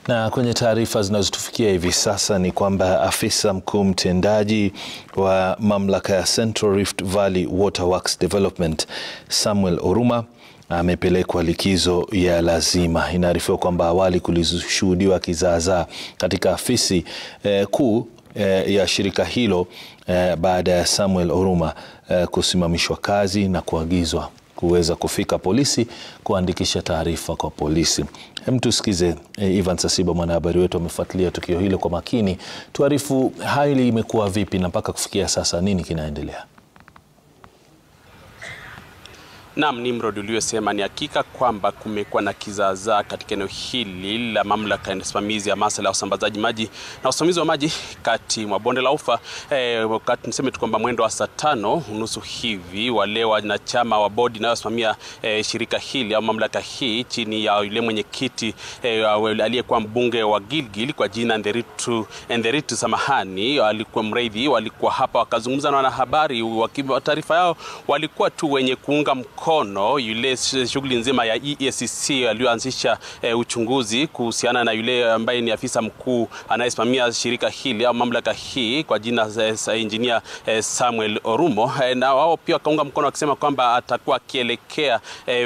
Na kwenye taarifa zinazotufikia hivi sasa ni kwamba afisa mkuu mtendaji wa mamlaka ya Central Rift Valley Water Works Development Samuel Oruma amepelekwa likizo ya lazima. Inaarifiwa kwamba awali kulishuhudiwa kizaazaa katika afisi eh, kuu eh, ya shirika hilo eh, baada ya Samuel Oruma eh, kusimamishwa kazi na kuagizwa kuweza kufika polisi kuandikisha taarifa kwa polisi. Hem, tusikize eh, Ivan Sasiba mwanahabari wetu amefuatilia tukio hilo kwa makini. Tuarifu hali imekuwa vipi na mpaka kufikia sasa nini kinaendelea? Naam, Nimrod, uliyosema ni hakika kwamba kumekuwa na kizaazaa katika eneo hili la mamlaka ya usimamizi ya masuala ya usambazaji maji na usimamizi wa maji kati mwa bonde la Ufa. Eh, wakati niseme tu kwamba mwendo wa saa tano unusu hivi wale wanachama wa bodi inayosimamia eh, shirika hili au mamlaka hii chini ya yule mwenyekiti eh, aliyekuwa mbunge wa Gilgil kwa jina Nderitu, Nderitu samahani, alikuwa mreidhi, walikuwa hapa wakazungumza na wanahabari. Taarifa yao walikuwa tu wenye kuunga mkono mkono yule shughuli nzima ya EACC aliyoanzisha e, uchunguzi kuhusiana na yule ambaye ni afisa mkuu anayesimamia shirika hili au mamlaka hii kwa jina e, engineer e, Samuel Orumo e, na wao pia wakaunga mkono wakisema kwamba atakuwa akielekea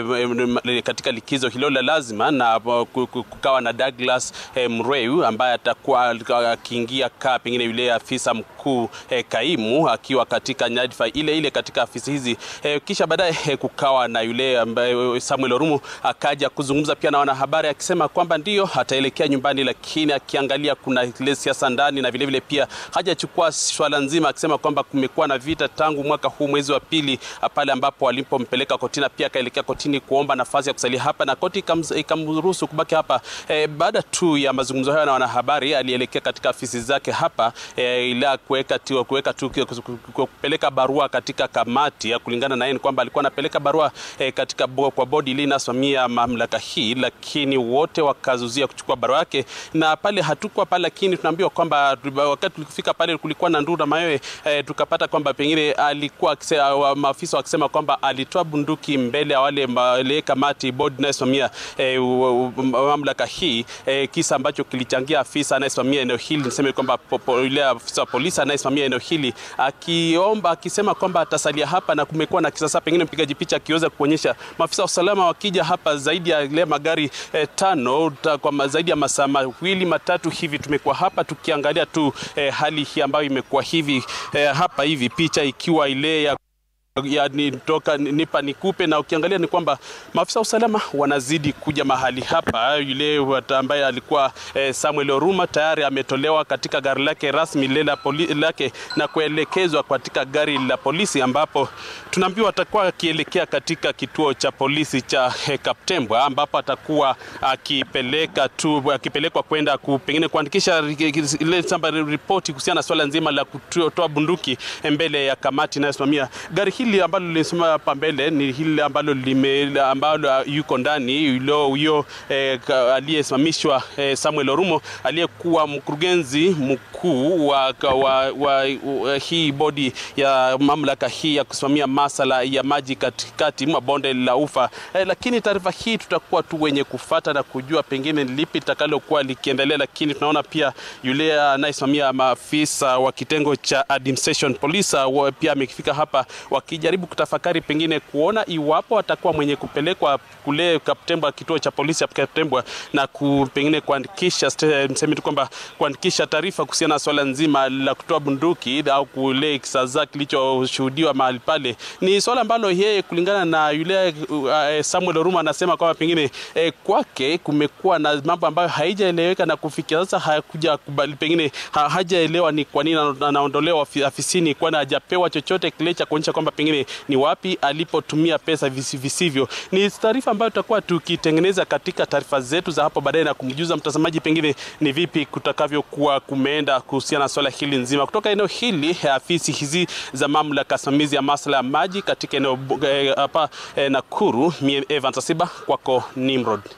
e, katika likizo hilo la lazima, na kukawa na Douglas e, Mreu ambaye atakuwa akiingia kaa pengine yule afisa mkuu e, kaimu akiwa katika nyadhifa ile ile katika afisi hizi e, kisha baadaye e, kukawa na yule ambaye Samuel Orumu akaja kuzungumza pia na wanahabari akisema kwamba ndio ataelekea nyumbani, lakini akiangalia kuna ile siasa ndani na vilevile pia hajachukua swala nzima, akisema kwamba kumekuwa na vita tangu mwaka huu mwezi wa pili pale ambapo walipompeleka kotini, pia akaelekea kotini kuomba nafasi ya kusalia hapa na koti ikamruhusu kubaki hapa. E, baada tu ya mazungumzo hayo na wanahabari alielekea katika afisi zake hapa e, ila kuweka tu kuweka tu kupeleka barua katika kamati ya kulingana na yeye kwamba alikuwa anapeleka barua E, katika bo, kwa bodi ile inasimamia mamlaka hii, lakini wote wakazuzia kuchukua barua yake, na pale hatukuwa pale, lakini tunaambiwa kwamba wakati tulifika pale kulikuwa na nduru na mayowe e, tukapata kwamba pengine alikuwa maafisa wakisema kwamba alitoa bunduki mbele ya wale wale kamati bodi inayosimamia e, mamlaka hii e, kisa ambacho kilichangia afisa anayesimamia eneo hili, niseme kwamba yule afisa wa polisi anayesimamia eneo hili akiomba akisema kwamba atasalia hapa, na kumekuwa na kisasa pengine mpigaji picha akiweza kuonyesha maafisa wa usalama wakija hapa zaidi ya ile magari eh, tano ta, kwa zaidi ya masaa mawili matatu hivi tumekuwa hapa tukiangalia tu eh, hali hii ambayo imekuwa hivi eh, hapa hivi picha ikiwa ile ya ya nitoka nipa nikupe, na ukiangalia ni kwamba maafisa wa usalama wanazidi kuja mahali hapa. Yule ambaye alikuwa eh, Samuel Oruma tayari ametolewa katika gari lake rasmi lile lake na kuelekezwa katika gari la polisi, ambapo tunaambiwa atakuwa akielekea katika kituo cha polisi cha eh, Kaptembwa, ambapo atakuwa akipeleka tu akipelekwa kwenda pengine kuandikisha ile samba ripoti kuhusiana na swala nzima la kutoa bunduki mbele ya kamati inayosimamia gari hili ambalo lilisema hapa mbele ni hili ambalo lime ambalo yuko ndani yule huyo eh, aliyesimamishwa eh, Samuel Orumo aliyekuwa mkurugenzi mkuu wa, wa, wa, wa hii bodi ya mamlaka hii ya kusimamia masala ya maji katikati mwa bonde la Ufa eh, lakini taarifa hii tutakuwa tu wenye kufata na kujua pengine lipi litakalokuwa likiendelea, lakini tunaona pia yule anayesimamia maafisa wa kitengo cha administration police pia amefika hapa wakijaribu kutafakari pengine kuona iwapo atakuwa mwenye kupelekwa kule Kaptembwa, kituo cha polisi ya Kaptembwa, na ku, pengine kuandikisha mseme tu kwamba kuandikisha taarifa kuhusiana na swala nzima la kutoa bunduki au kule kisaza kilichoshuhudiwa mahali pale. Ni swala ambalo yeye kulingana na yule uh, Samuel Oruma anasema kwamba pengine eh, kwake kumekuwa na mambo ambayo haijaeleweka na kufikia sasa hakuja kubali, pengine ha, hajaelewa ni kwa nini anaondolewa afisini, kwani hajapewa chochote kile cha kuonyesha kwamba pengine ni wapi alipotumia pesa visivyo. Ni taarifa ambayo tutakuwa tukitengeneza katika taarifa zetu za hapo baadaye na kumjuza mtazamaji pengine ni vipi kutakavyokuwa kumeenda kuhusiana na swala hili nzima kutoka eneo hili, afisi hizi za mamlaka simamizi ya masuala ya maji katika eneo hapa eh, Nakuru. Mie Evans Asiba, kwako Nimrod.